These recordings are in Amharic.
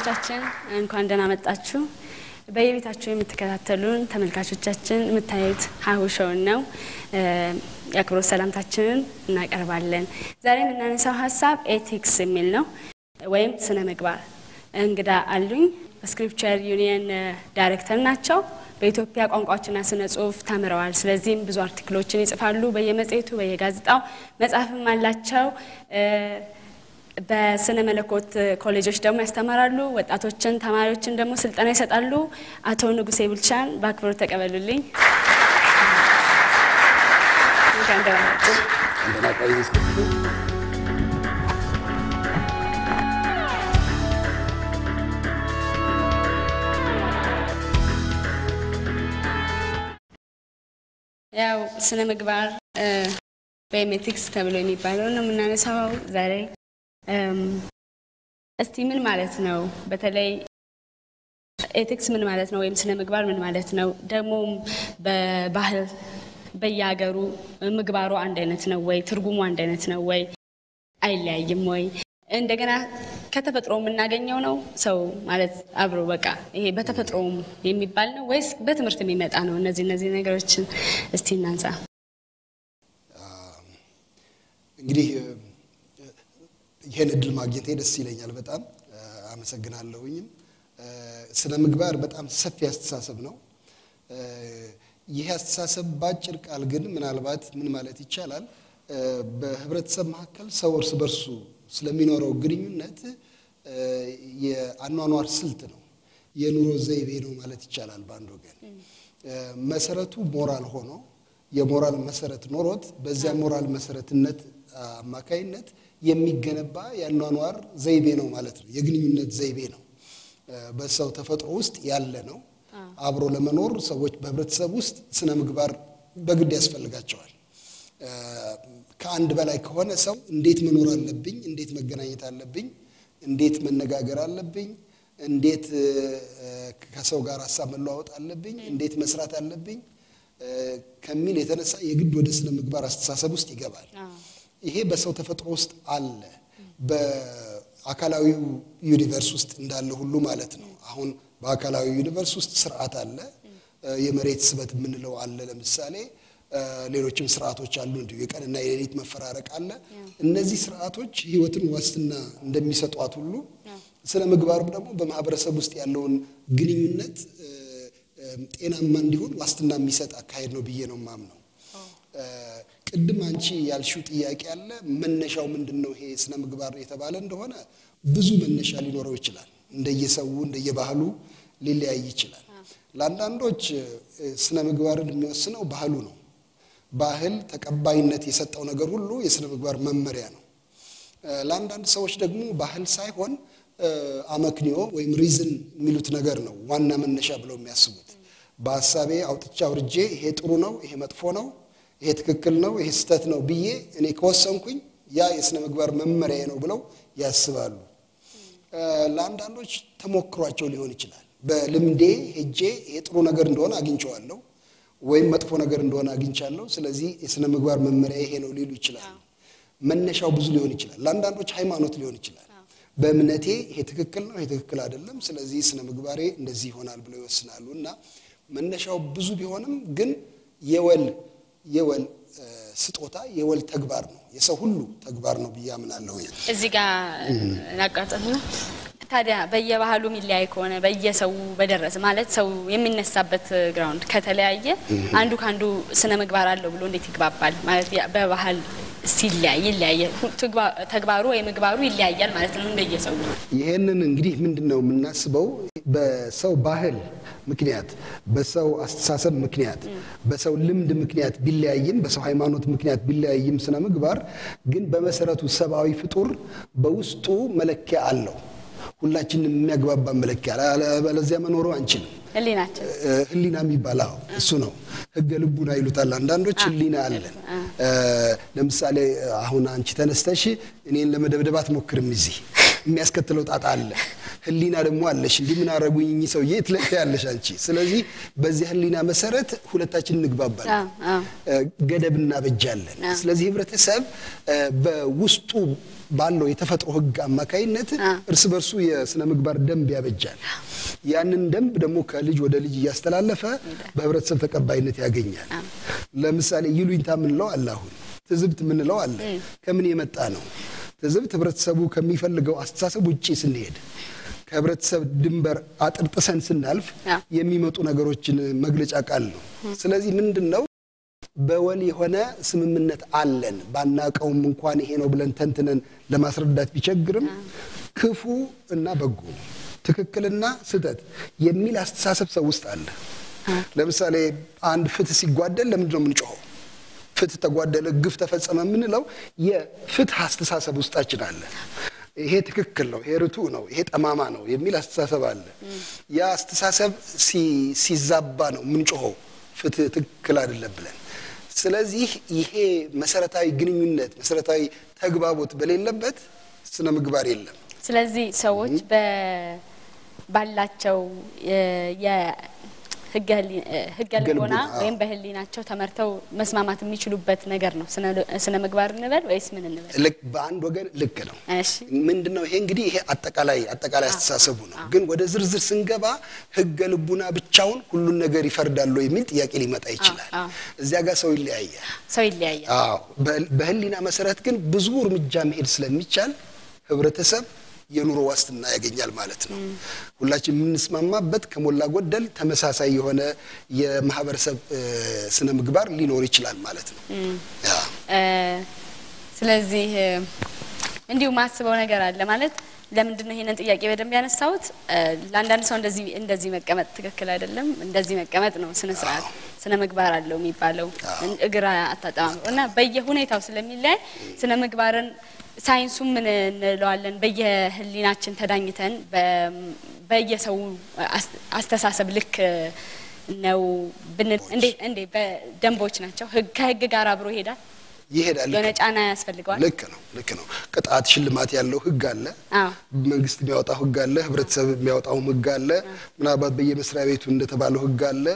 ተማሪዎቻችን እንኳን ደህና መጣችሁ። በየቤታችሁ የምትከታተሉን ተመልካቾቻችን የምታዩት ሀሁ ሾውን ነው። የአክብሮት ሰላምታችንን እናቀርባለን። ዛሬ የምናነሳው ሀሳብ ኤቲክስ የሚል ነው ወይም ስነ ምግባር። እንግዳ አሉኝ። ስክሪፕቸር ዩኒየን ዳይሬክተር ናቸው። በኢትዮጵያ ቋንቋዎችና ስነ ጽሁፍ ተምረዋል። ስለዚህም ብዙ አርቲክሎችን ይጽፋሉ በየመጽሔቱ በየጋዜጣው፣ መጽሐፍም አላቸው። በስነ መለኮት ኮሌጆች ደግሞ ያስተምራሉ። ወጣቶችን ተማሪዎችን ደግሞ ስልጠና ይሰጣሉ። አቶ ንጉሴ ቡልቻን በአክብሮት ተቀበሉልኝ። ያው ስነ ምግባር ወይም ኤቲክስ ተብሎ የሚባለው ነው የምናነሳው ዛሬ። እስቲ ምን ማለት ነው? በተለይ ኤቲክስ ምን ማለት ነው? ወይም ስነ ምግባር ምን ማለት ነው? ደግሞም በባህል በየሀገሩ ምግባሩ አንድ አይነት ነው ወይ? ትርጉሙ አንድ አይነት ነው ወይ? አይለያይም ወይ? እንደገና ከተፈጥሮ የምናገኘው ነው ሰው ማለት አብሮ በቃ ይሄ በተፈጥሮ የሚባል ነው ወይስ በትምህርት የሚመጣ ነው? እነዚህ እነዚህ ነገሮችን እስቲ እናንሳ። እንግዲህ ይህን እድል ማግኘቴ ደስ ይለኛል። በጣም አመሰግናለሁኝም። ስነ ምግባር በጣም ሰፊ አስተሳሰብ ነው። ይህ አስተሳሰብ በአጭር ቃል ግን ምናልባት ምን ማለት ይቻላል፣ በህብረተሰብ መካከል ሰው እርስ በርሱ ስለሚኖረው ግንኙነት የአኗኗር ስልት ነው፣ የኑሮ ዘይቤ ነው ማለት ይቻላል። በአንድ ወገን መሰረቱ ሞራል ሆኖ የሞራል መሰረት ኖሮት በዚያ ሞራል መሰረትነት አማካይነት የሚገነባ የአኗኗር ዘይቤ ነው ማለት ነው። የግንኙነት ዘይቤ ነው። በሰው ተፈጥሮ ውስጥ ያለ ነው። አብሮ ለመኖር ሰዎች በህብረተሰብ ውስጥ ስነ ምግባር በግድ ያስፈልጋቸዋል። ከአንድ በላይ ከሆነ ሰው እንዴት መኖር አለብኝ፣ እንዴት መገናኘት አለብኝ፣ እንዴት መነጋገር አለብኝ፣ እንዴት ከሰው ጋር ሀሳብ መለዋወጥ አለብኝ፣ እንዴት መስራት አለብኝ ከሚል የተነሳ የግድ ወደ ስነ ምግባር አስተሳሰብ ውስጥ ይገባል። ይሄ በሰው ተፈጥሮ ውስጥ አለ። በአካላዊው ዩኒቨርስ ውስጥ እንዳለ ሁሉ ማለት ነው። አሁን በአካላዊ ዩኒቨርስ ውስጥ ስርዓት አለ። የመሬት ስበት የምንለው አለ። ለምሳሌ ሌሎችም ስርዓቶች አሉ። እንዲሁ የቀንና የሌሊት መፈራረቅ አለ። እነዚህ ስርዓቶች ህይወትን ዋስትና እንደሚሰጧት ሁሉ ስነ ምግባርም ደግሞ በማህበረሰብ ውስጥ ያለውን ግንኙነት ጤናማ እንዲሆን ዋስትና የሚሰጥ አካሄድ ነው ብዬ ነው የማምነው። ቅድም አንቺ ያልሽው ጥያቄ አለ። መነሻው ምንድን ነው? ይሄ ስነ ምግባር የተባለ እንደሆነ ብዙ መነሻ ሊኖረው ይችላል። እንደየሰው እንደየባህሉ ሊለያይ ይችላል። ለአንዳንዶች ስነ ምግባርን የሚወስነው ባህሉ ነው። ባህል ተቀባይነት የሰጠው ነገር ሁሉ የስነ ምግባር መመሪያ ነው። ለአንዳንድ ሰዎች ደግሞ ባህል ሳይሆን አመክንዮ ወይም ሪዝን የሚሉት ነገር ነው ዋና መነሻ ብለው የሚያስቡት። በሀሳቤ አውጥቼ አውርጄ ይሄ ጥሩ ነው፣ ይሄ መጥፎ ነው፣ ይሄ ትክክል ነው፣ ይሄ ስህተት ነው ብዬ እኔ ከወሰንኩኝ ያ የስነ ምግባር መመሪያ ነው ብለው ያስባሉ። ለአንዳንዶች ተሞክሯቸው ሊሆን ይችላል። በልምዴ ሄጄ ይሄ ጥሩ ነገር እንደሆነ አግኝቼዋለሁ ወይም መጥፎ ነገር እንደሆነ አግኝቻለሁ፣ ስለዚህ የስነ ምግባር መመሪያ ይሄ ነው ሊሉ ይችላሉ። መነሻው ብዙ ሊሆን ይችላል። ለአንዳንዶች ሃይማኖት ሊሆን ይችላል። በእምነቴ ይሄ ትክክል ነው፣ ይሄ ትክክል አይደለም፣ ስለዚህ ስነ ምግባሬ እንደዚህ ይሆናል ብለው ይወስናሉ። እና መነሻው ብዙ ቢሆንም ግን የወል የወል ስጦታ የወል ተግባር ነው፣ የሰው ሁሉ ተግባር ነው ብዬ አምናለሁ። እዚህ ጋር ላቋጠር ነው። ታዲያ በየባህሉ የሚለያይ ከሆነ በየሰው በደረሰ ማለት ሰው የሚነሳበት ግራውንድ ከተለያየ አንዱ ከአንዱ ስነ ምግባር አለው ብሎ እንዴት ይግባባል? ማለት በባህል ሲለያይ ይለያየ ተግባሩ ወይ ምግባሩ ይለያያል ማለት ነው እንደየሰው። ይሄንን እንግዲህ ምንድን ነው የምናስበው በሰው ባህል ምክንያት በሰው አስተሳሰብ ምክንያት በሰው ልምድ ምክንያት ቢለያይም በሰው ሃይማኖት ምክንያት ቢለያይም ስነ ምግባር ግን በመሰረቱ ሰብአዊ ፍጡር በውስጡ መለኪያ አለው። ሁላችንም የሚያግባባ መለኪያ አለበለዚያ መኖሩ አንችልም። ህሊናችን ህሊና የሚባል አዎ እሱ ነው። ህገ ልቡና ይሉታል አንዳንዶች። ህሊና አለን። ለምሳሌ አሁን አንቺ ተነስተሽ እኔን ለመደብደብ አትሞክርም። እዚህ የሚያስከትለው ጣጣ አለ። ህሊና ደግሞ አለሽ። እንዲህ ምን አረጉኝ እኚህ ሰውዬ ትለቅ ያለሽ አንቺ። ስለዚህ በዚህ ህሊና መሰረት ሁለታችን እንግባባለን፣ አዎ፣ አዎ። ገደብ እናበጃለን። ስለዚህ ህብረተሰብ እ፣ በውስጡ ባለው የተፈጥሮ ህግ አማካይነት እርስ በርሱ የስነ ምግባር ደንብ ያበጃል። ያንን ደንብ ደግሞ ከልጅ ወደ ልጅ እያስተላለፈ በህብረተሰብ ተቀባይነት ያገኛል። ለምሳሌ ይሉኝታ የምንለው አለ፣ አሁን ትዝብት የምንለው አለ። ከምን የመጣ ነው? ትዝብት ህብረተሰቡ ከሚፈልገው አስተሳሰብ ውጪ ስንሄድ ከህብረተሰብ ድንበር አጥር ጥሰን ስናልፍ አዎ። የሚመጡ ነገሮችን መግለጫ ቃል ነው። ስለዚህ ምንድን ነው በወል የሆነ ስምምነት አለን ባናቀውም እንኳን ይሄ ነው ብለን ተንትነን ለማስረዳት ቢቸግርም ክፉ እና በጎ ትክክልና ስህተት የሚል አስተሳሰብ ሰው ውስጥ አለ። ለምሳሌ አንድ ፍትህ ሲጓደል ለምንድን ነው የምንጮኸው? ፍትህ ተጓደለ፣ ግፍ ተፈጸመ የምንለው የፍትህ አስተሳሰብ ውስጣችን አለ። ይሄ ትክክል ነው፣ ይሄ ርቱዕ ነው፣ ይሄ ጠማማ ነው የሚል አስተሳሰብ አለ። ያ አስተሳሰብ ሲ- ሲዛባ ነው የምንጮኸው ፍትህ ትክክል አይደለም ብለን። ስለዚህ ይሄ መሰረታዊ ግንኙነት መሰረታዊ ተግባቦት በሌለበት ስነ ምግባር የለም። ስለዚህ ሰዎች በ- ባላቸው የ- የህገ ህሊ- ህገ ህገ ልቦና ልቦና፣ አዎ። ወይም በህሊናቸው ተመርተው መስማማት የሚችሉበት ነገር ነው ስነ- ስነ ምግባር እንበል ወይስ ምን እንበል? ልክ በአንድ ወገን ልክ ነው። እሺ ምንድን ነው ይሄ እንግዲህ ይሄ አጠቃላይ አጠቃላይ አስተሳሰቡ ነው። ግን ወደ ዝርዝር ስንገባ ህገ ልቡና ብቻውን ሁሉን ነገር ይፈርዳሉ የሚል ጥያቄ ሊመጣ ይችላል። አዎ። እዚያ ጋር ሰው ይለያያል። ሰው ይለያያል። አዎ በህል- በህሊና መሰረት ግን ብዙ እርምጃ መሄድ ስለሚቻል ህብረተሰብ የኑሮ ዋስትና ያገኛል ማለት ነው። ሁላችን የምንስማማበት ከሞላ ጎደል ተመሳሳይ የሆነ የማህበረሰብ እ፣ ስነ ምግባር ሊኖር ይችላል ማለት ነው። ያ እ፣ ስለዚህ እ፣ እንዲሁ ማስበው ነገር አለ ማለት ለምንድን ነው ይሄንን ጥያቄ በደንብ ያነሳሁት? እ፣ ለአንዳንድ ሰው እንደዚህ እንደዚህ መቀመጥ ትክክል አይደለም፣ እንደዚህ መቀመጥ ነው ስነ ስርዓት ስነ ምግባር አለው የሚባለው እን- እግር አታጠማም እና በየሁኔታው ስለሚለያይ ስነ ምግባርን ሳይንሱ ምን እንለዋለን በየህሊናችን ተዳኝተን በ- በየሰው አስ- አስተሳሰብ ልክ ነው ብንል እንዴ እንዴ በደንቦች ናቸው ህግ ከህግ ጋር አብሮ ይሄዳል። ይሄዳል። የሆነ ጫና ያስፈልገዋል። ልክ ነው፣ ልክ ነው። ቅጣት ሽልማት ያለው ህግ አለ። አዎ መንግስት የሚያወጣው ህግ አለ። ህብረተሰብ የሚያወጣውም ህግ አለ። ምናልባት በየመስሪያ ቤቱ እንደተባለው ህግ አለ።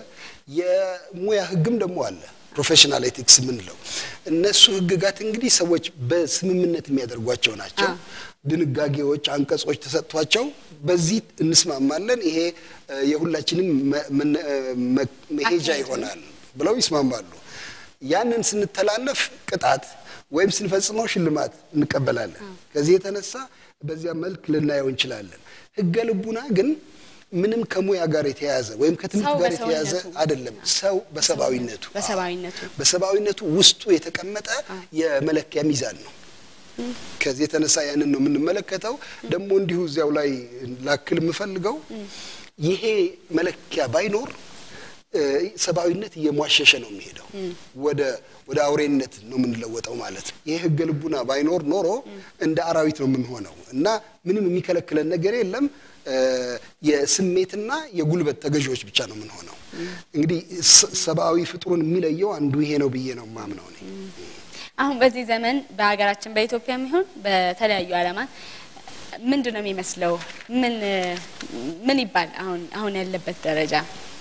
የሙያ ህግም ደግሞ አለ። ፕሮፌሽናል ኤቲክስ የምንለው እነሱ ህግጋት እንግዲህ ሰዎች በስምምነት የሚያደርጓቸው ናቸው። ድንጋጌዎች፣ አንቀጾች ተሰጥቷቸው በዚህ እንስማማለን፣ ይሄ እ፣ የሁላችንም መ- መነ- እ፣ መ- መሄጃ ይሆናል ብለው ይስማማሉ። ያንን ስንተላለፍ ቅጣት ወይም ስንፈጽመው ሽልማት እንቀበላለን። ከዚህ የተነሳ በዚያ መልክ ልናየው እንችላለን። ህገ ልቡና ግን ምንም ከሙያ ጋር የተያያዘ ወይም ከትምህርት ሰው ጋር የተያያዘ በሰውነቱ አይደለም። ሰው በሰብአዊነቱ በሰብአዊነቱ በሰብአዊነቱ ውስጡ የተቀመጠ የመለኪያ ሚዛን ነው። ከዚህ የተነሳ ያንን ነው የምንመለከተው። ደግሞ እንዲሁ እዚያው ላይ ላክል የምፈልገው ይሄ መለኪያ ባይኖር እ፣ ሰብአዊነት እየሟሸሸ ነው የሚሄደው ወደ ወደ አውሬነት ነው የምንለወጠው ማለት ነው። ይሄ ህገ ልቡና ባይኖር ኖሮ እንደ አራዊት ነው የምንሆነው እና ምንም የሚከለክለን ነገር የለም። እ፣ የስሜትና የጉልበት ተገዢዎች ብቻ ነው የምንሆነው። እንግዲህ ስ- ሰብአዊ ፍጡሩን የሚለየው አንዱ ይሄ ነው ብዬ ነው የማምነው እኔ። አሁን በዚህ ዘመን በሀገራችን በኢትዮጵያ የሚሆን በተለያዩ ዓለማት ምንድን ነው የሚመስለው? ምን ምን ይባል አሁን አሁን ያለበት ደረጃ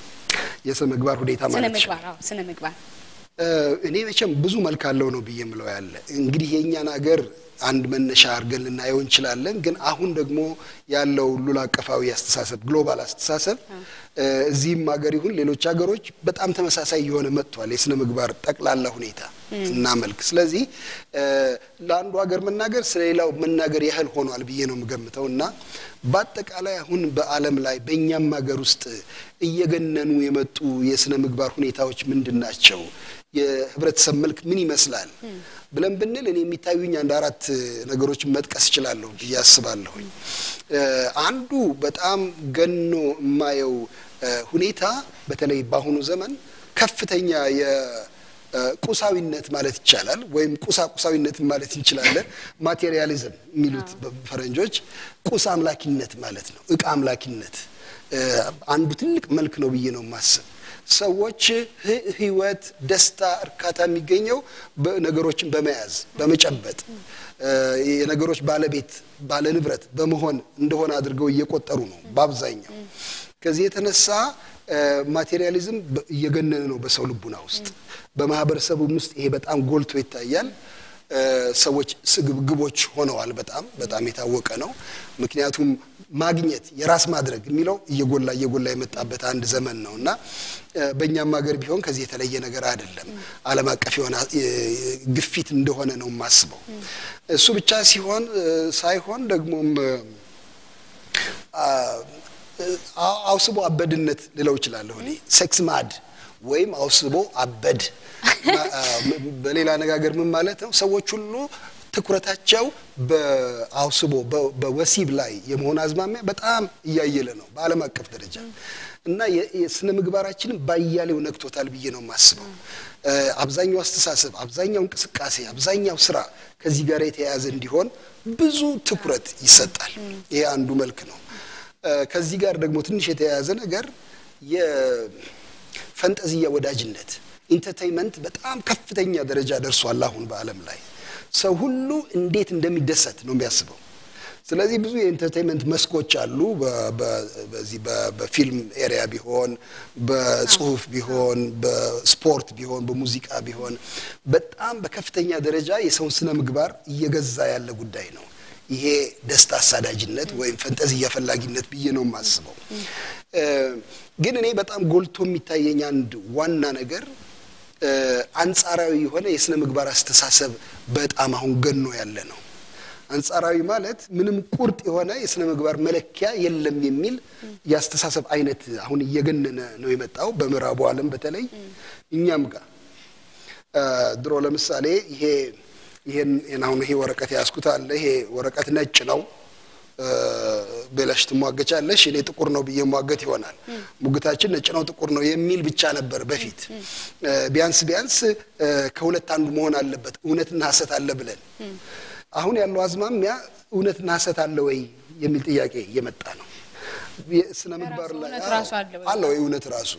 የስነ ምግባር ሁኔታ ስነ ማለት ምግባር? አዎ ስነ ምግባር እ፣ እኔ መቼም ብዙ መልክ አለው ነው ብዬ የምለው ያለ እንግዲህ የእኛን ሀገር አንድ መነሻ አድርገን ልናየው እንችላለን። ግን አሁን ደግሞ ያለው ሁሉን አቀፋዊ አስተሳሰብ ግሎባል አስተሳሰብ እ፣ እዚህም ሀገር ይሁን ሌሎች ሀገሮች በጣም ተመሳሳይ የሆነ መጥቷል የስነ ምግባር ጠቅላላ ሁኔታ እና መልክ። ስለዚህ እ፣ ለአንዱ ሀገር መናገር ስለሌላው መናገር ያህል ሆኗል ብዬ ነው የምገምተው እና በአጠቃላይ አሁን በዓለም ላይ በእኛም ሀገር ውስጥ እየገነኑ የመጡ የስነ ምግባር ሁኔታዎች ምንድን ናቸው? የህብረተሰብ መልክ ምን ይመስላል ብለን ብንል እኔ የሚታዩኝ አንድ አራት ነገሮችን መጥቀስ እችላለሁ ብዬ አስባለሁኝ። እ፣ አንዱ በጣም ገኖ የማየው እ፣ ሁኔታ በተለይ በአሁኑ ዘመን ከፍተኛ የቁሳዊነት ማለት ይቻላል ወይም ቁሳቁሳዊነት ማለት እንችላለን። ማቴሪያሊዝም የሚሉት ፈረንጆች ቁስ አምላኪነት ማለት ነው። እቃ አምላኪነት እ፣ አንዱ ትልቅ መልክ ነው ብዬ ነው የማስብ። ሰዎች ህ- ህይወት፣ ደስታ፣ እርካታ የሚገኘው ነገሮችን በመያዝ በመጨበጥ እ፣ የነገሮች ባለቤት ባለ ንብረት በመሆን እንደሆነ አድርገው እየቆጠሩ ነው በአብዛኛው። ከዚህ የተነሳ እ፣ ማቴሪያሊዝም በ- እየገነነ ነው በሰው ልቡና ውስጥ። በማህበረሰቡም ውስጥ ይሄ በጣም ጎልቶ ይታያል። እ፣ ሰዎች ስግብግቦች ሆነዋል። በጣም በጣም የታወቀ ነው። ምክንያቱም ማግኘት የራስ ማድረግ የሚለው እየጎላ እየጎላ የመጣበት አንድ ዘመን ነው እና እ፣ በእኛም ሀገር ቢሆን ከዚህ የተለየ ነገር አይደለም። ዓለም አቀፍ የሆነ እ፣ ግፊት እንደሆነ ነው የማስበው። እሱ ብቻ ሲሆን እ፣ ሳይሆን ደግሞም እ፣ አ- አውስቦ አበድነት ልለው እችላለሁ እኔ ሴክስ ማድ ወይም አውስቦ አበድ ማ- አ- ም- በሌላ አነጋገር ምን ማለት ነው? ሰዎች ሁሉ ትኩረታቸው በአውስቦ በ- በወሲብ ላይ የመሆን አዝማሚያ በጣም እያየለ ነው በዓለም አቀፍ ደረጃ እና የ- የስነ ምግባራችንን ባያሌው ነክቶታል ብዬ ነው የማስበው። እ፣ አብዛኛው አስተሳሰብ፣ አብዛኛው እንቅስቃሴ፣ አብዛኛው ስራ ከዚህ ጋር የተያያዘ እንዲሆን ብዙ ትኩረት ይሰጣል። ይሄ አንዱ መልክ ነው። እ፣ ከዚህ ጋር ደግሞ ትንሽ የተያያዘ ነገር የፈንጠዝያ ወዳጅነት ኢንተርቴይንመንት በጣም ከፍተኛ ደረጃ ደርሷል አሁን በዓለም ላይ ሰው ሁሉ እንዴት እንደሚደሰት ነው የሚያስበው። ስለዚህ ብዙ የኢንተርቴይንመንት መስኮች አሉ። በ- በ- በዚህ በ- በፊልም ኤሪያ ቢሆን፣ በጽሁፍ ቢሆን፣ በስፖርት ቢሆን፣ በሙዚቃ ቢሆን በጣም በከፍተኛ ደረጃ የሰውን ስነ ምግባር እየገዛ ያለ ጉዳይ ነው። ይሄ ደስታ አሳዳጅነት ወይም ፈንጠዝያ ፈላጊነት ብዬ ነው የማስበው። እ፣ ግን እኔ በጣም ጎልቶ የሚታየኝ አንድ ዋና ነገር እ፣ አንጻራዊ የሆነ የስነ ምግባር አስተሳሰብ በጣም አሁን ገኖ ያለ ነው። አንጻራዊ ማለት ምንም ቁርጥ የሆነ የስነ ምግባር መለኪያ የለም የሚል የአስተሳሰብ አይነት አሁን እየገነነ ነው የመጣው በምዕራቡ ዓለም በተለይ እኛም ጋር እ፣ ድሮ ለምሳሌ ይሄ ይሄን ይሄን አሁን ይሄ ወረቀት ያዝኩት አለ ይሄ ወረቀት ነጭ ነው እ፣ ብለሽ ትሟገቻለሽ። እኔ ጥቁር ነው ብዬ ሟገት ይሆናል። ሙግታችን ነጭ ነው ጥቁር ነው የሚል ብቻ ነበር በፊት። እ፣ ቢያንስ ቢያንስ እ፣ ከሁለት አንዱ መሆን አለበት እውነትና ሐሰት አለ ብለን አሁን ያለው አዝማሚያ እውነትና ሐሰት አለ ወይ የሚል ጥያቄ እየመጣ ነው። የስነ ምግባር ላይ እውነት አዎ፣ ራሱ አለ ወይ? አለ ወይ እውነት ራሱ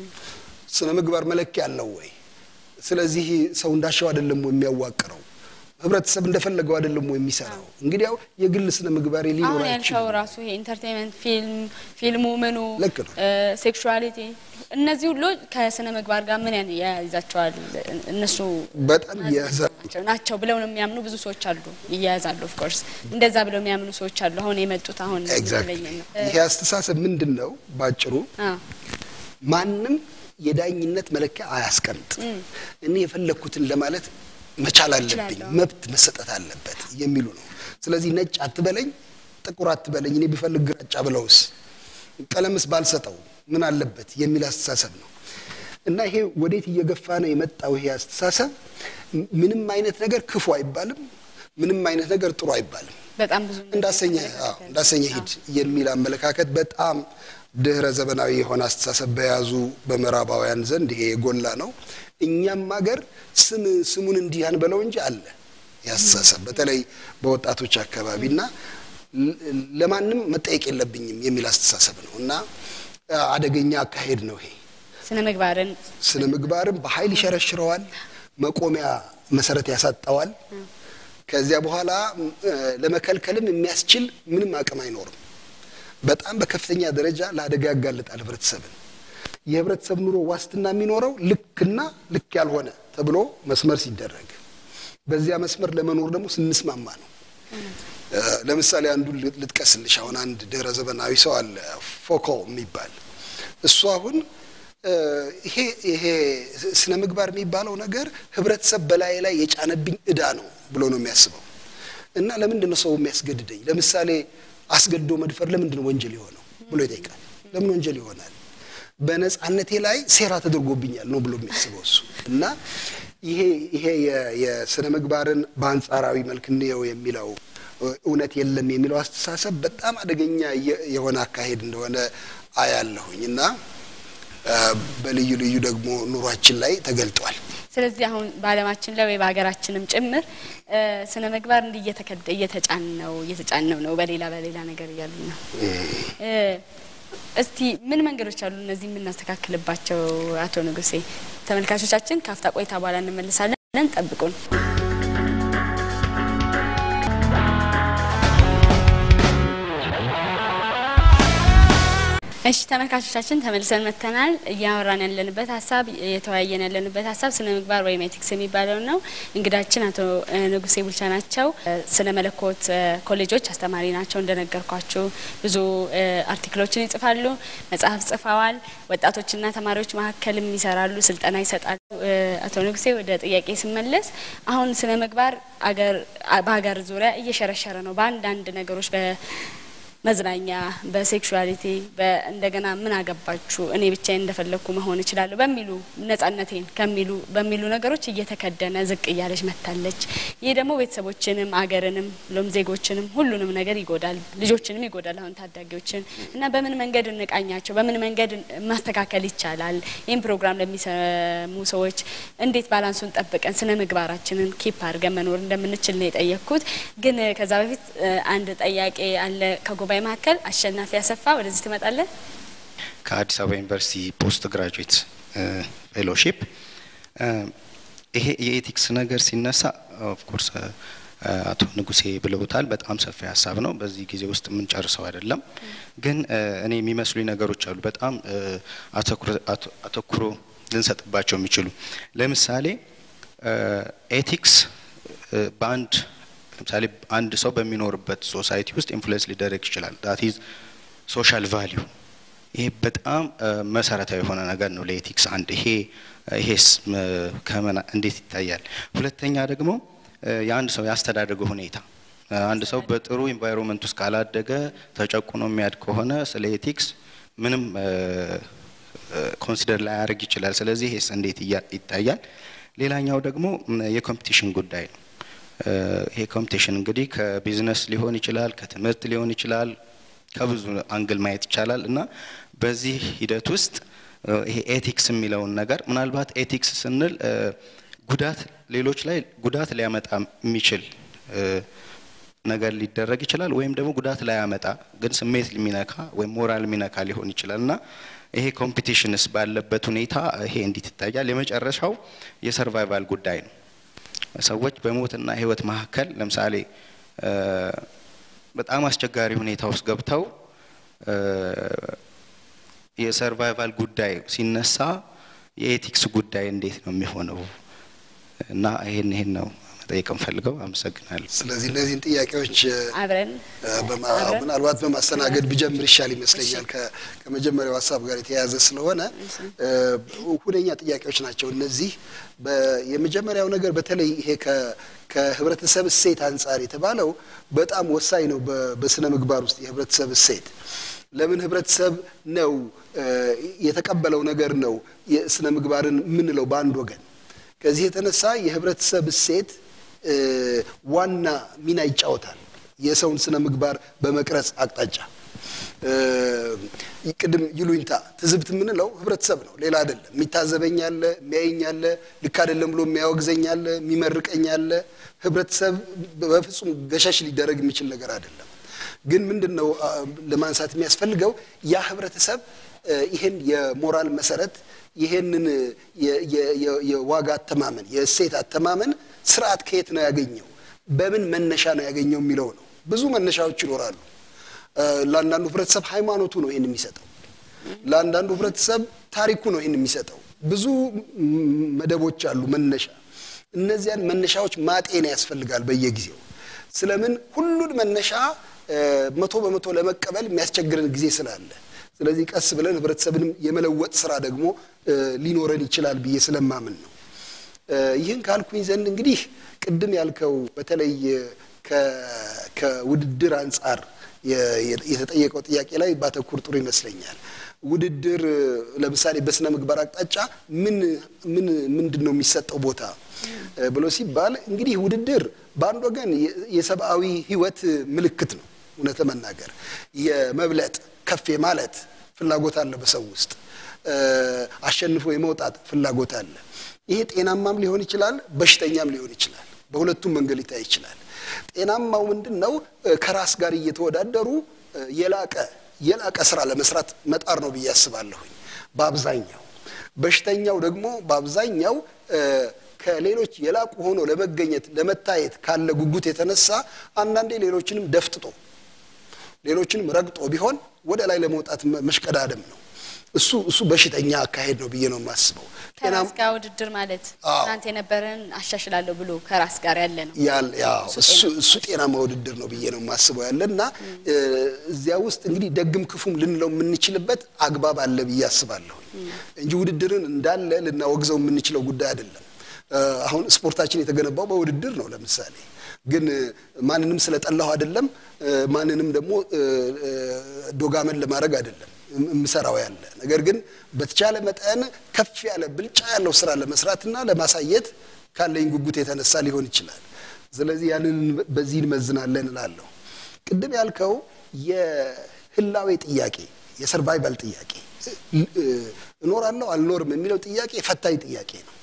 ስነ ምግባር መለኪያ አለው ወይ? ስለዚህ ሰው እንዳሻው አይደለም ወይ የሚያዋቅረው? ህብረተሰብ እንደፈለገው አይደለም ወይ የሚሰራው? እንግዲህ ያው የግል ስነ ምግባር አሁን ሊኖር ያልከው አይችልም። ራሱ ይሄ ኢንተርቴንመንት ፊልም ፊልሙ ምኑ ልክ ነው። ሴክሹዋሊቲ እነዚህ ሁሉ ከስነ ምግባር ጋር ምን ያን- ያያይዛቸዋል? እነሱ በጣም እያያዛል። ናቸው ናቸው ብለው ነው የሚያምኑ ብዙ ሰዎች አሉ። ይያያዛሉ። ኦፍ ኮርስ እንደዛ ብለው የሚያምኑ ሰዎች አሉ። አሁን የመጡት አሁን ኤግዛክትሊ የተለየ ነው። ይሄ አስተሳሰብ ምንድን ነው? ባጭሩ አዎ ማንም የዳኝነት መለኪያ አያስቀምጥ። እኔ የፈለግኩትን ለማለት መቻል አለብኝ፣ እችላለሁ። መብት መሰጠት አለበት የሚሉ ነው። ስለዚህ ነጭ አትበለኝ፣ ጥቁር አትበለኝ፣ እኔ ብፈልግ ግራጫ ብለውስ ቀለምስ ባልሰጠው ምን አለበት የሚል አስተሳሰብ ነው እና ይሄ ወዴት እየገፋ ነው የመጣው? ይሄ አስተሳሰብ ም- ምንም አይነት ነገር ክፉ አይባልም፣ ምንም አይነት ነገር ጥሩ አይባልም። በጣም ብዙ እንዳሰኘ አዎ፣ እንዳሰኘ ሂድ የሚል አመለካከት በጣም ድህረ ዘመናዊ የሆነ አስተሳሰብ በያዙ በምዕራባውያን ዘንድ ይሄ የጎላ ነው። እኛም ሀገር ስም ስሙን እንዲህ አንበለው እንጂ አለ ያስተሳሰብ በተለይ በወጣቶች አካባቢ እና ለ- ለማንም መጠየቅ የለብኝም የሚል አስተሳሰብ ነው እና አደገኛ አካሄድ ነው ይሄ። ስነ ምግባርን ስነ ምግባርም በኃይል ይሸረሽረዋል፣ መቆሚያ መሰረት ያሳጣዋል። ከዚያ በኋላ እ፣ ለመከልከልም የሚያስችል ምንም አቅም አይኖርም። በጣም በከፍተኛ ደረጃ ለአደጋ ያጋልጣል ህብረተሰብን። የህብረተሰብ ኑሮ ዋስትና የሚኖረው ልክና ልክ ያልሆነ ተብሎ መስመር ሲደረግ፣ በዚያ መስመር ለመኖር ደግሞ ስንስማማ ነው። እ፣ ለምሳሌ አንዱን ል- ልጥቀስልሽ። አሁን አንድ ድህረ ዘመናዊ ሰው አለ ፎኮ የሚባል እሱ አሁን እ፣ ይሄ ይሄ ስነ ምግባር የሚባለው ነገር ህብረተሰብ በላይ ላይ የጫነብኝ እዳ ነው ብሎ ነው የሚያስበው። እና ለምንድን ነው ሰው የሚያስገድደኝ? ለምሳሌ አስገድዶ መድፈር ለምንድን ነው ወንጀል የሆነው ብሎ ይጠይቃል። ለምን ወንጀል ይሆናል? በነጻነቴ ላይ ሴራ ተደርጎብኛል ነው ብሎ የሚያስበው እሱ እና ይሄ ይሄ የ- የስነ ምግባርን በአንጻራዊ መልክ እንየው የሚለው እውነት የለም የሚለው አስተሳሰብ በጣም አደገኛ የ- የሆነ አካሄድ እንደሆነ አያለሁኝ እና አ፣ በልዩ ልዩ ደግሞ ኑሯችን ላይ ተገልጧል። ስለዚህ አሁን በዓለማችን ላይ ወይ በሀገራችንም ጭምር እ፣ ስነ ምግባር እንዲህ እየተከደ እየተጫን ነው እየተጫን ነው ነው በሌላ በሌላ ነገር እያሉ ነው እ፣ እስቲ ምን መንገዶች አሉ እነዚህ የምናስተካክልባቸው? አቶ ንጉሴ ተመልካቾቻችን ከአፍታ ቆይታ በኋላ እንመልሳለን። ጠብቁን። እሺ ተመልካቾቻችን ተመልሰን መጥተናል። እያወራን ያለንበት ሀሳብ እየተወያየን ያለንበት ሀሳብ ስነ ምግባር ወይም ኤቲክስ የሚባለው ነው። እንግዳችን አቶ ንጉሴ ቡልቻ ናቸው። ስነ መለኮት ኮሌጆች አስተማሪ ናቸው። እንደነገርኳችሁ ብዙ አርቲክሎችን ይጽፋሉ፣ መጽሐፍ ጽፈዋል። ወጣቶችና ተማሪዎች መካከልም ይሰራሉ፣ ስልጠና ይሰጣሉ። አቶ ንጉሴ ወደ ጥያቄ ስመለስ አሁን ስነ ምግባር በሀገር ዙሪያ እየሸረሸረ ነው በአንዳንድ ነገሮች መዝናኛ፣ በሴክሹዋሊቲ እንደገና ምን አገባችሁ እኔ ብቻዬን እንደፈለግኩ መሆን እችላለሁ በሚሉ ነጻነቴን ከሚሉ በሚሉ ነገሮች እየተከደነ ዝቅ እያለች መታለች። ይህ ደግሞ ቤተሰቦችንም አገርንም ሎም ዜጎችንም ሁሉንም ነገር ይጎዳል፣ ልጆችንም ይጎዳል። አሁን ታዳጊዎችን እና በምን መንገድ እንቃኛቸው፣ በምን መንገድ ማስተካከል ይቻላል? ይህም ፕሮግራም ለሚሰሙ ሰዎች እንዴት ባላንሱን ጠብቀን ስነ ምግባራችንን ኪፕ አድርገን መኖር እንደምንችል ነው የጠየቅኩት። ግን ከዛ በፊት አንድ ጥያቄ አለ ከጉባኤ መካከል አሸናፊ አሰፋ ወደዚህ ትመጣለህ። ከአዲስ አበባ ዩኒቨርሲቲ ፖስት ግራጁዌት ፌሎሺፕ ይሄ የኤቲክስ ነገር ሲነሳ ኦፍኮርስ አቶ ንጉሴ ብለውታል። በጣም ሰፊ ሀሳብ ነው። በዚህ ጊዜ ውስጥ የምንጨርሰው አይደለም። ግን እኔ የሚመስሉኝ ነገሮች አሉ በጣም አተኩሮ ልንሰጥባቸው የሚችሉ ለምሳሌ ኤቲክስ በአንድ ለምሳሌ አንድ ሰው በሚኖርበት ሶሳይቲ ውስጥ ኢንፍሉዌንስ ሊደረግ ይችላል። ዳት ኢዝ ሶሻል ቫሊዩ። ይሄ በጣም መሰረታዊ የሆነ ነገር ነው ለኤቲክስ። አንድ ይሄ ይሄስ ከመና እንዴት ይታያል? ሁለተኛ ደግሞ የአንድ ሰው ያስተዳደገ ሁኔታ አንድ ሰው በጥሩ ኢንቫይሮንመንት ውስጥ ካላደገ ተጨቁኖ የሚያድ ከሆነ ስለ ኤቲክስ ምንም ኮንሲደር ላያደርግ ይችላል። ስለዚህ ይሄስ እንዴት ይታያል? ሌላኛው ደግሞ የኮምፒቲሽን ጉዳይ ነው። ይሄ ኮምፒቲሽን እንግዲህ ከቢዝነስ ሊሆን ይችላል፣ ከትምህርት ሊሆን ይችላል፣ ከብዙ አንግል ማየት ይቻላል እና በዚህ ሂደት ውስጥ ይሄ ኤቲክስ የሚለውን ነገር ምናልባት ኤቲክስ ስንል ጉዳት ሌሎች ላይ ጉዳት ሊያመጣ የሚችል ነገር ሊደረግ ይችላል፣ ወይም ደግሞ ጉዳት ላያመጣ ግን ስሜት የሚነካ ወይም ሞራል የሚነካ ሊሆን ይችላል እና ይሄ ኮምፒቲሽንስ ባለበት ሁኔታ ይሄ እንዴት ይታያል? የመጨረሻው የሰርቫይቫል ጉዳይ ነው። ሰዎች በሞትና ሕይወት መካከል ለምሳሌ በጣም አስቸጋሪ ሁኔታ ውስጥ ገብተው የሰርቫይቫል ጉዳይ ሲነሳ የኤቲክስ ጉዳይ እንዴት ነው የሚሆነው? እና ይሄን ይሄን ነው መጠየቅ እንፈልገው። አመሰግናለሁ። ስለዚህ እነዚህን ጥያቄዎች አብረን ምናልባት በማስተናገድ ብጀምር ይሻል ይመስለኛል። ከመጀመሪያው ሀሳብ ጋር የተያያዘ ስለሆነ ሁነኛ ጥያቄዎች ናቸው እነዚህ። የመጀመሪያው ነገር በተለይ ይሄ ከህብረተሰብ እሴት አንጻር የተባለው በጣም ወሳኝ ነው። በስነ ምግባር ውስጥ የህብረተሰብ እሴት ለምን ህብረተሰብ ነው የተቀበለው ነገር ነው የስነ ምግባርን የምንለው በአንድ ወገን። ከዚህ የተነሳ የህብረተሰብ እሴት ዋና ሚና ይጫወታል የሰውን ስነ ምግባር በመቅረጽ አቅጣጫ። ቅድም ይሉኝታ ትዝብት የምንለው ህብረተሰብ ነው፣ ሌላ አይደለም። የሚታዘበኝ አለ፣ የሚያየኝ አለ፣ ልክ አይደለም ብሎ የሚያወግዘኝ አለ፣ የሚመርቀኝ አለ። ህብረተሰብ በፍጹም ገሸሽ ሊደረግ የሚችል ነገር አይደለም። ግን ምንድን ነው ለማንሳት የሚያስፈልገው ያ ህብረተሰብ ይህን የሞራል መሰረት ይሄንን የዋጋ አተማመን የእሴት አተማመን ስርዓት ከየት ነው ያገኘው፣ በምን መነሻ ነው ያገኘው የሚለው ነው። ብዙ መነሻዎች ይኖራሉ። ለአንዳንዱ ህብረተሰብ ሃይማኖቱ ነው ይህን የሚሰጠው። ለአንዳንዱ ህብረተሰብ ታሪኩ ነው ይህን የሚሰጠው። ብዙ መደቦች አሉ መነሻ። እነዚያን መነሻዎች ማጤን ያስፈልጋል በየጊዜው። ስለምን ሁሉን መነሻ መቶ በመቶ ለመቀበል የሚያስቸግረን ጊዜ ስላለ ስለዚህ ቀስ ብለን ህብረተሰብንም የመለወጥ ስራ ደግሞ ሊኖረን ይችላል ብዬ ስለማምን ነው። ይህን ካልኩኝ ዘንድ እንግዲህ ቅድም ያልከው በተለይ ከውድድር አንጻር የተጠየቀው ጥያቄ ላይ ባተኩር ጥሩ ይመስለኛል። ውድድር ለምሳሌ በስነ ምግባር አቅጣጫ ምን ምን ምንድን ነው የሚሰጠው ቦታ ብሎ ሲባል እንግዲህ ውድድር በአንድ ወገን የሰብአዊ ህይወት ምልክት ነው። እውነት ለመናገር የመብለጥ ከፍ ማለት ፍላጎት አለ በሰው ውስጥ አሸንፎ የመውጣት ፍላጎት አለ። ይሄ ጤናማም ሊሆን ይችላል፣ በሽተኛም ሊሆን ይችላል። በሁለቱም መንገድ ሊታይ ይችላል። ጤናማው ምንድን ነው? ከራስ ጋር እየተወዳደሩ የላቀ የላቀ ስራ ለመስራት መጣር ነው ብዬ አስባለሁኝ። በአብዛኛው በሽተኛው ደግሞ በአብዛኛው ከሌሎች የላቁ ሆኖ ለመገኘት ለመታየት ካለ ጉጉት የተነሳ አንዳንዴ ሌሎችንም ደፍጥጦ ሌሎችንም ረግጦ ቢሆን ወደ ላይ ለመውጣት መሽቀዳደም ነው። እሱ እሱ በሽተኛ አካሄድ ነው ብዬ ነው የማስበው። ከራስ ጋር ውድድር ማለት ትናንት የነበረን አሻሽላለሁ ብሎ ከራስ ጋር ያለ ነው። እሱ ጤናማ ውድድር ነው ብዬ ነው የማስበው ያለ እና እዚያ ውስጥ እንግዲህ ደግም ክፉም ልንለው የምንችልበት አግባብ አለ ብዬ አስባለሁ እንጂ ውድድርን እንዳለ ልናወግዘው የምንችለው ጉዳይ አይደለም። አሁን ስፖርታችን የተገነባው በውድድር ነው። ለምሳሌ ግን ማንንም ስለጠላሁ አይደለም፣ ማንንም ደግሞ ዶጋመን ለማድረግ አይደለም የምሰራው ያለ ነገር ግን በተቻለ መጠን ከፍ ያለ ብልጫ ያለው ስራ ለመስራትና ለማሳየት ካለኝ ጉጉት የተነሳ ሊሆን ይችላል። ስለዚህ ያንን በዚህ እንመዝናለን እላለሁ። ቅድም ያልከው የህላዌ ጥያቄ የሰርቫይቫል ጥያቄ እኖራለሁ አልኖርም የሚለው ጥያቄ ፈታኝ ጥያቄ ነው።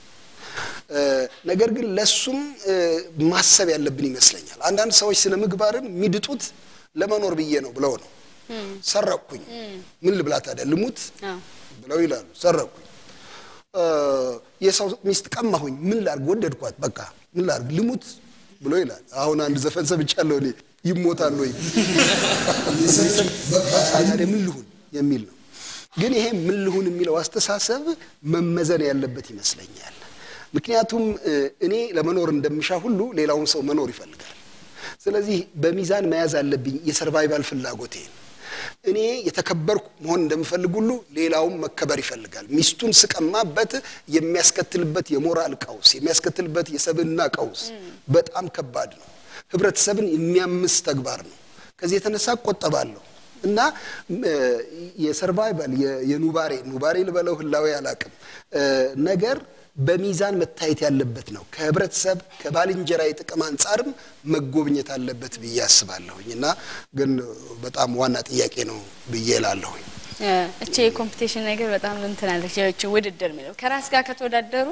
ነገር ግን ለሱም ማሰብ ያለብን ይመስለኛል። አንዳንድ ሰዎች ስነ ምግባርን የሚድጡት ለመኖር ብዬ ነው ብለው ነው። ሰረቅኩኝ፣ ምን ልብላ ታዲያ ልሙት ብለው ይላሉ። ሰረቅኩኝ፣ የሰው ሚስት ቀማሁኝ፣ ምን ላርግ ወደድኳት፣ በቃ ምን ላርግ ልሙት ብሎ ይላል። አሁን አንድ ዘፈን ሰምቻለሁ እኔ ይሞታል ወይ ታዲያ ምን ልሁን የሚል ነው። ግን ይሄ ምን ልሁን የሚለው አስተሳሰብ መመዘን ያለበት ይመስለኛል። ምክንያቱም እኔ ለመኖር እንደምሻ ሁሉ ሌላውን ሰው መኖር ይፈልጋል። ስለዚህ በሚዛን መያዝ አለብኝ የሰርቫይቫል ፍላጎቴን። እኔ የተከበርኩ መሆን እንደምፈልግ ሁሉ ሌላውም መከበር ይፈልጋል። ሚስቱን ስቀማበት የሚያስከትልበት የሞራል ቀውስ፣ የሚያስከትልበት የሰብዕና ቀውስ በጣም ከባድ ነው። ህብረተሰብን የሚያምስ ተግባር ነው። ከዚህ የተነሳ እቆጠባለሁ እና የሰርቫይቫል የኑባሬ ኑባሬ ልበለው ህላዌ አላቅም ነገር በሚዛን መታየት ያለበት ነው። ከህብረተሰብ ከባልንጀራ የጥቅም አንጻርም መጎብኘት አለበት ብዬ አስባለሁኝ እና ግን በጣም ዋና ጥያቄ ነው ብዬ እላለሁኝ። እቺ የኮምፒቴሽን ነገር በጣም እንትን አለች። ያቺ ውድድር የሚለው ከራስ ጋር ከተወዳደሩ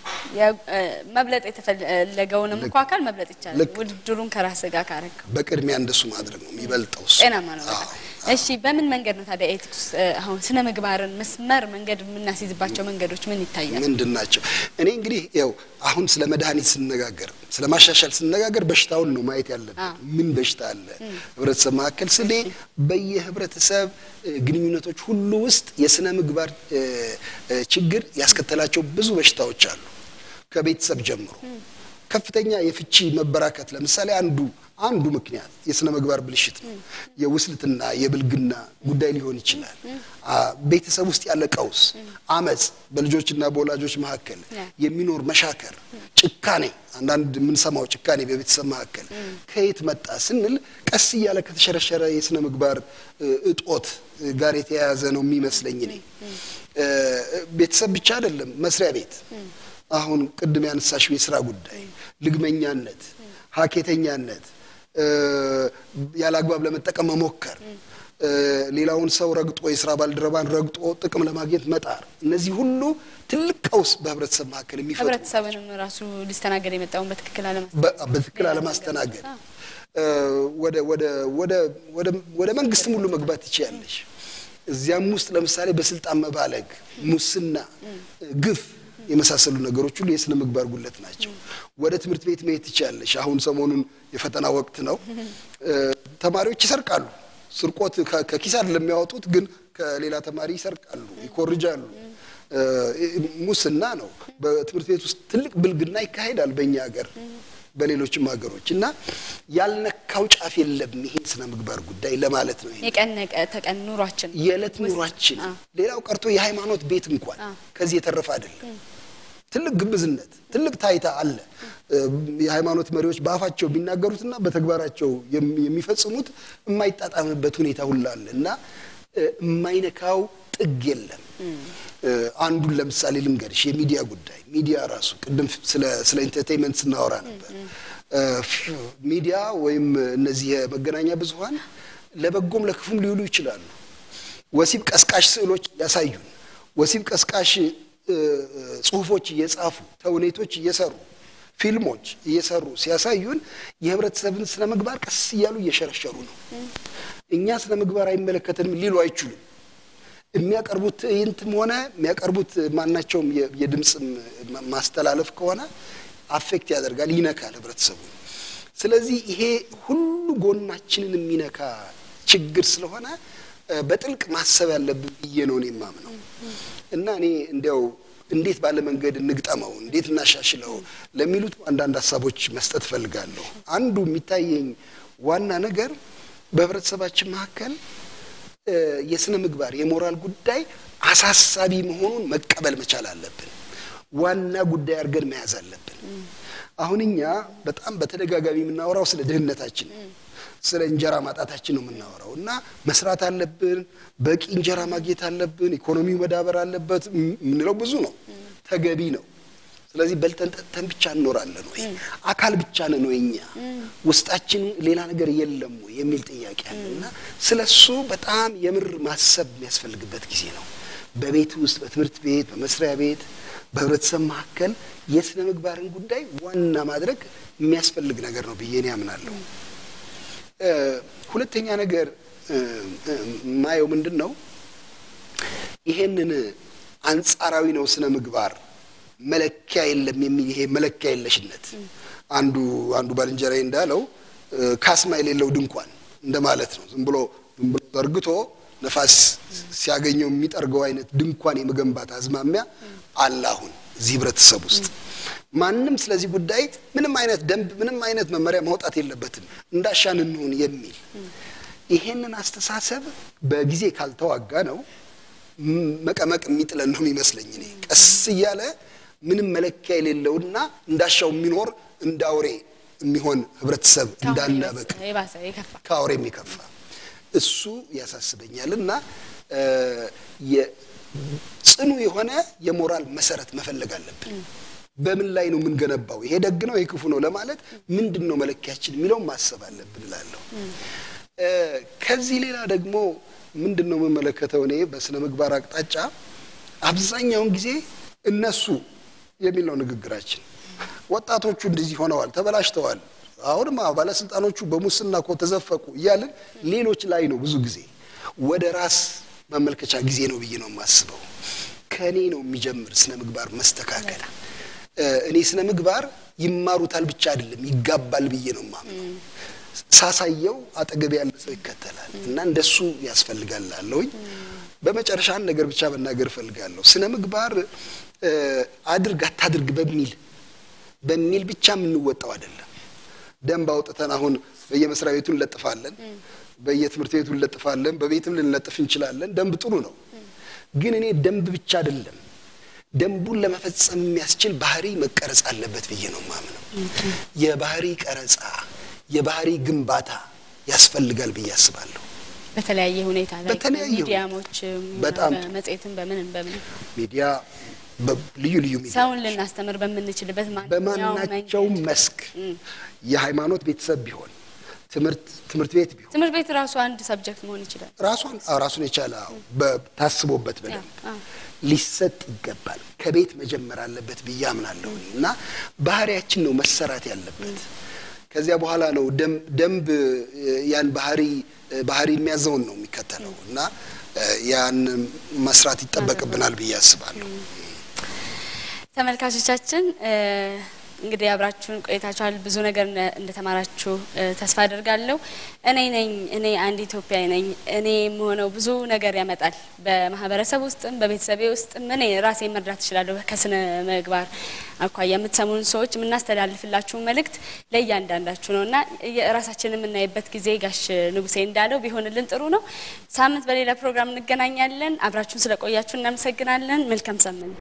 መብለጥ የተፈለገውንም እኮ አካል መብለጥ ይቻላል። ውድድሩን ከራስ ጋር ካረገው በቅድሚያ እንደሱ ማድረግ ነው የሚበልጠው። እሱ ጤናማ ነው በጣም። እሺ በምን መንገድ ነው ታዲያ ኤቲክስ አሁን ስነ ምግባርን መስመር መንገድ የምናስይዝባቸው መንገዶች ምን ይታያል? ምንድን ናቸው? እኔ እንግዲህ ያው አሁን ስለ መድኃኒት ስንነጋገር ስለ ማሻሻል ስንነጋገር በሽታውን ነው ማየት ያለብን። ምን በሽታ አለ ህብረተሰብ መካከል ስሌ በየህብረተሰብ ግንኙነቶች ሁሉ ውስጥ የስነ ምግባር ችግር ያስከተላቸው ብዙ በሽታዎች አሉ። ከቤተሰብ ጀምሮ ከፍተኛ የፍቺ መበራከት ለምሳሌ አንዱ አንዱ ምክንያት የስነ ምግባር ብልሽት ነው። የውስልትና የብልግና ጉዳይ ሊሆን ይችላል። ቤተሰብ ውስጥ ያለ ቀውስ፣ አመፅ፣ በልጆችና በወላጆች መካከል የሚኖር መሻከር፣ ጭካኔ፣ አንዳንድ የምንሰማው ጭካኔ በቤተሰብ መካከል ከየት መጣ ስንል ቀስ እያለ ከተሸረሸረ የስነ ምግባር እጦት ጋር የተያያዘ ነው የሚመስለኝ እኔ። ቤተሰብ ብቻ አይደለም፣ መስሪያ ቤት አሁን ቅድም ያነሳሽው የስራ ጉዳይ፣ ልግመኛነት፣ ሀኬተኛነት፣ ያለ አግባብ ለመጠቀም መሞከር፣ ሌላውን ሰው ረግጦ የስራ ባልደረባን ረግጦ ጥቅም ለማግኘት መጣር፣ እነዚህ ሁሉ ትልቅ ቀውስ በህብረተሰብ መካከል የሚፈጥሩ ህብረተሰብንም ራሱ ሊስተናገድ የመጣውን በትክክል በትክክል አለማስተናገድ ወደ መንግስትም ሁሉ መግባት ትችያለሽ። እዚያም ውስጥ ለምሳሌ በስልጣን መባለግ፣ ሙስና፣ ግፍ የመሳሰሉ ነገሮች ሁሉ የስነ ምግባር ጉለት ናቸው። ወደ ትምህርት ቤት መሄድ ትችያለሽ። አሁን ሰሞኑን የፈተና ወቅት ነው። ተማሪዎች ይሰርቃሉ። ስርቆት ከኪስ አይደለም የሚያወጡት፣ ግን ከሌላ ተማሪ ይሰርቃሉ፣ ይኮርጃሉ። ሙስና ነው። በትምህርት ቤት ውስጥ ትልቅ ብልግና ይካሄዳል በእኛ ሀገር በሌሎችም ሀገሮች እና ያልነካው ጫፍ የለም። ይሄን ስነ ምግባር ጉዳይ ለማለት ነው። የቀን ተቀን ኑሯችን የዕለት ኑሯችን፣ ሌላው ቀርቶ የሃይማኖት ቤት እንኳን ከዚህ የተረፈ አይደለም። ትልቅ ግብዝነት፣ ትልቅ ታይታ አለ። የሃይማኖት መሪዎች በአፋቸው የሚናገሩትና በተግባራቸው የሚፈጽሙት የማይጣጣምበት ሁኔታ ሁላ አለ እና የማይነካው ጥግ የለም። አንዱን ለምሳሌ ልንገርሽ፣ የሚዲያ ጉዳይ ሚዲያ ራሱ ቅድም ስለ ኢንተርቴንመንት ስናወራ ነበር። ሚዲያ ወይም እነዚህ የመገናኛ ብዙኃን ለበጎም ለክፉም ሊውሉ ይችላሉ። ወሲብ ቀስቃሽ ስዕሎች ያሳዩን፣ ወሲብ ቀስቃሽ ጽሁፎች እየጻፉ ተውኔቶች እየሰሩ ፊልሞች እየሰሩ ሲያሳዩን የህብረተሰብን ስነ ምግባር ቀስ እያሉ እየሸረሸሩ ነው። እኛ ስነ ምግባር አይመለከተንም ሊሉ አይችሉም። የሚያቀርቡት ትዕይንትም ሆነ የሚያቀርቡት ማናቸውም የድምፅ ማስተላለፍ ከሆነ አፌክት ያደርጋል፣ ይነካል ህብረተሰቡ። ስለዚህ ይሄ ሁሉ ጎናችንን የሚነካ ችግር ስለሆነ በጥልቅ ማሰብ ያለብን ብዬ ነው እኔ የማምነው እና እኔ እንዲያው እንዴት ባለ መንገድ እንግጠመው፣ እንዴት እናሻሽለው ለሚሉት አንዳንድ ሀሳቦች መስጠት እፈልጋለሁ። አንዱ የሚታየኝ ዋና ነገር በህብረተሰባችን መካከል የስነ ምግባር የሞራል ጉዳይ አሳሳቢ መሆኑን መቀበል መቻል አለብን። ዋና ጉዳይ አድርገን መያዝ አለብን። አሁን እኛ በጣም በተደጋጋሚ የምናወራው ስለ ድህነታችን ነው። ስለ እንጀራ ማጣታችን ነው የምናወራው እና መስራት አለብን፣ በቂ እንጀራ ማግኘት አለብን፣ ኢኮኖሚው መዳበር አለበት የምንለው ብዙ ነው፣ ተገቢ ነው። ስለዚህ በልተን ጠጥተን ብቻ እንኖራለን ወይ? አካል ብቻ ነን ወይ? እኛ ውስጣችን ሌላ ነገር የለም ወይ የሚል ጥያቄ አለ እና ስለ እሱ በጣም የምር ማሰብ የሚያስፈልግበት ጊዜ ነው። በቤት ውስጥ፣ በትምህርት ቤት፣ በመስሪያ ቤት፣ በህብረተሰብ መካከል የስነ ምግባርን ጉዳይ ዋና ማድረግ የሚያስፈልግ ነገር ነው ብዬ እኔ አምናለሁ። ሁለተኛ ነገር የማየው ምንድን ነው ይሄንን አንጻራዊ ነው ስነ ምግባር መለኪያ የለም የሚል ይሄ መለኪያ የለሽነት አንዱ አንዱ ባልንጀራዬ እንዳለው ካስማ የሌለው ድንኳን እንደማለት ነው። ዝም ብሎ ዝም ብሎ ዘርግቶ ነፋስ ሲያገኘው የሚጠርገው አይነት ድንኳን የመገንባት አዝማሚያ አለ አሁን እዚህ ህብረተሰብ ውስጥ። ማንም ስለዚህ ጉዳይ ምንም አይነት ደንብ ምንም አይነት መመሪያ ማውጣት የለበትም እንዳሻን እንሁን የሚል ይሄንን አስተሳሰብ በጊዜ ካልተዋጋ ነው መቀመቅ የሚጥለን ነው የሚመስለኝ። እኔ ቀስ እያለ ምንም መለኪያ የሌለውና እንዳሻው የሚኖር እንደ አውሬ የሚሆን ህብረተሰብ እንዳናበቅ ከአውሬ የሚከፋ እሱ ያሳስበኛል እና ጽኑ የሆነ የሞራል መሰረት መፈለግ አለብን። በምን ላይ ነው የምንገነባው? ይሄ ደግ ነው፣ ይሄ ክፉ ነው ለማለት ምንድን ነው መለኪያችን የሚለውን ማሰብ አለብን እላለሁ። ከዚህ ሌላ ደግሞ ምንድን ነው የምመለከተው እኔ በስነ ምግባር አቅጣጫ አብዛኛውን ጊዜ እነሱ የሚል ነው ንግግራችን። ወጣቶቹ እንደዚህ ሆነዋል፣ ተበላሽተዋል፣ አሁንማ ባለስልጣኖቹ በሙስና እኮ ተዘፈቁ እያልን ሌሎች ላይ ነው ብዙ ጊዜ ወደ ራስ ማመልከቻ ጊዜ ነው ብዬ ነው የማስበው። ከእኔ ነው የሚጀምር ስነ ምግባር መስተካከል። እኔ ስነ ምግባር ይማሩታል ብቻ አይደለም ይጋባል ብዬ ነው የማምነው። ሳሳየው አጠገብ ያለ ሰው ይከተላል እና እንደሱ ያስፈልጋል አለውኝ። በመጨረሻ አንድ ነገር ብቻ መናገር እፈልጋለሁ። ስነ ምግባር አድርግ አታድርግ በሚል በሚል ብቻ የምንወጣው አይደለም። ደንብ አውጥተን አሁን በየመስሪያ ቤቱ እንለጥፋለን፣ በየትምህርት ቤቱ እንለጥፋለን፣ በቤትም ልንለጥፍ እንችላለን። ደንብ ጥሩ ነው፣ ግን እኔ ደንብ ብቻ አይደለም ደንቡን ለመፈጸም የሚያስችል ባህሪ መቀረጽ አለበት ብዬ ነው ማምነው። የባህሪ ቀረጻ የባህሪ ግንባታ ያስፈልጋል ብዬ አስባለሁ። በተለያየ ሁኔታ ላይ በተለያየ ሚዲያሞች በጣም በመጽሔትም በምንም በምንም ሚዲያ ልዩ ልዩ ሚዲያ ሰውን ልናስተምር በምንችልበት በማናቸውም መስክ የሃይማኖት ቤተሰብ ቢሆን ትምህርት ትምህርት ቤት ቢሆን ትምህርት ቤት ራሱ አንድ ሰብጀክት መሆን ይችላል። ራሷን ራሱን የቻለ ታስቦበት በደንብ ሊሰጥ ይገባል። ከቤት መጀመር አለበት ብዬ አምናለሁ እና ባህሪያችን ነው መሰራት ያለበት። ከዚያ በኋላ ነው ደንብ ያን ባህሪ ባህሪ የሚያዘውን ነው የሚከተለው እና ያን መስራት ይጠበቅብናል ብዬ አስባለሁ። ተመልካቾቻችን እንግዲህ አብራችሁን ቆይታችኋል። ብዙ ነገር እንደተማራችሁ ተስፋ አድርጋለሁ። እኔ ነኝ እኔ አንድ ኢትዮጵያዊ ነኝ። እኔ የምሆነው ብዙ ነገር ያመጣል። በማህበረሰብ ውስጥም በቤተሰቤ ውስጥም እኔ ራሴ መርዳት እችላለሁ። ከስነ ምግባር አኳያ የምትሰሙን ሰዎች የምናስተላልፍላችሁ መልእክት ለእያንዳንዳችሁ ነው እና ራሳችንን የምናይበት ጊዜ ጋሽ ንጉሴ እንዳለው ቢሆንልን ጥሩ ነው። ሳምንት በሌላ ፕሮግራም እንገናኛለን። አብራችሁን ስለቆያችሁ እናመሰግናለን። መልካም ሳምንት